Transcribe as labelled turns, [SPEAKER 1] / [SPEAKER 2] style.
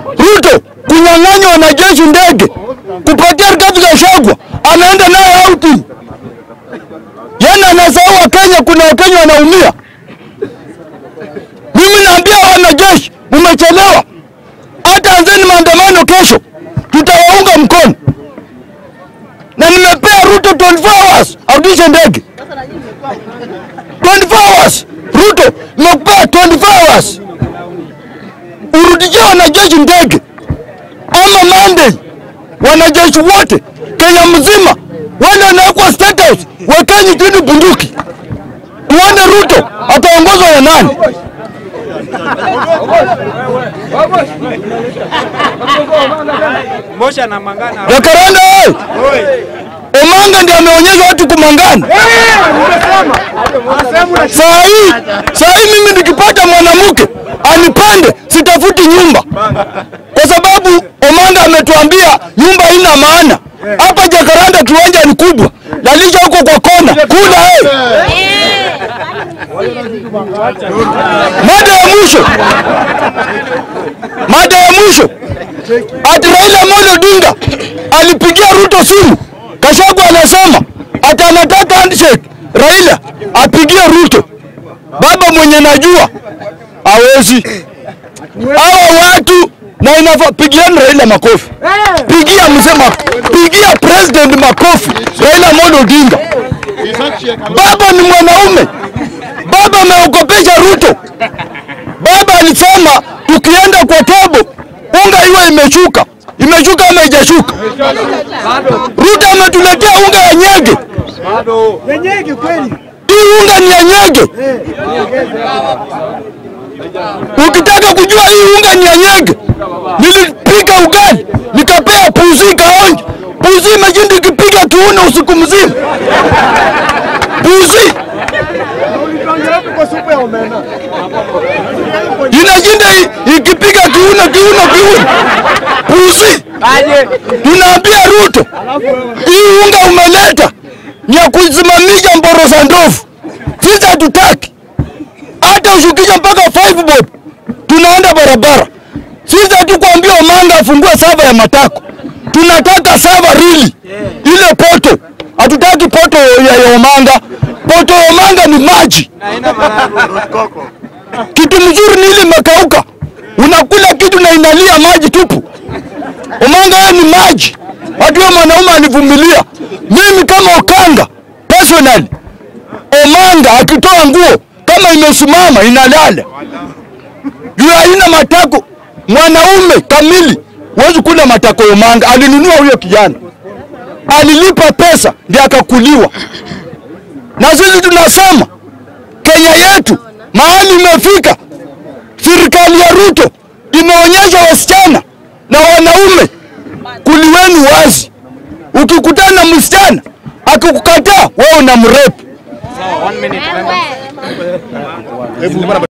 [SPEAKER 1] Ruto kunyang'anya wanajeshi ndege, kupatia Rigathi Gachagua, anaenda naye outing. Yana anasahau Wakenya, kuna Wakenya wanaumia. Mimi naambia wanajeshi, umechelewa. Hata anzeni maandamano kesho, tutawaunga mkono, na nimepea Ruto 24 hours arudishe ndege 24 hours. Ruto nimekupea 24 hours urudishie wanajeshi ndege, ama Monday wanajeshi wote Kenya mzima wale wanawekwa State House, wekeni chini bunduki, tuone Ruto ataongozwa na nani.
[SPEAKER 2] Mosha na Mangana.
[SPEAKER 1] Jacaranda oye! Omanga ndiye ameonyesha watu kumangana. Saa hii saa hii mimi nikipata mwanamke anipande, sitafuti nyumba, kwa sababu Omanga ametuambia nyumba haina maana. Hapa Jacaranda kiwanja ni kubwa, lalisha huko kwa kona, kula hey. Mada ya mwisho, mada ya mwisho, ati Raila Amolo Odinga alipigia Ruto simu. Gachagua anasema ati anataka handshake, Raila apigie Ruto. Baba mwenye najua hawezi hawa watu na inafaa pigieni Raila makofi, pigia msema, pigia president makofi, Raila Amolo Odinga. Baba ni mwanaume, baba ameogopesha Ruto. Baba alisema tukienda kwa tobo unga iwe imeshuka, imeshuka ama haijashuka. Ruto ametuletea unga ya nyege,
[SPEAKER 3] Yenyege kweli.
[SPEAKER 1] hii unga ni ya nyege. Ukitaka kujua hii unga ni ya nyege, nilipika ugali nikapea pusi kaonja. Pusi imeshinda ikipiga kiuno usiku mzima. Pusi
[SPEAKER 3] Ulituambia hapo kwa supu ya omena.
[SPEAKER 1] inashinda i- ikipiga kiuno kiuno kiuno. Pusi tunaambia Ruto, hii unga umeleta ni ya kusimamisha mboro za ndovu. Sisi hatutaki hata ushukisha mpaka five bob, tunaenda barabara. Sisi hatukuambia Omanga afungue sava ya matako, tunataka sava rili ile poto. Hatutaki poto ya, ya Omanga. Poto ya Omanga ni maji. Kitu mzuri ni ile imekauka, unakula kitu na inalia maji tupu. Omanga wewe ni maji. Watu wa mwanaume alivumilia. Mimi kama Okanga personally, Omanga akitoa nguo kama imesimama inalala juu haina matako. Mwanaume kamili huwezi kula matako ya Omanga. Alinunua huyo kijana, alilipa pesa ndio akakuliwa. Na sisi tunasema Kenya yetu mahali imefika, serikali ya Ruto imeonyesha wasichana na wanaume kuliweni wazi. Ukikutana na msichana akikukataa, wewe unamrepu.
[SPEAKER 2] One minute.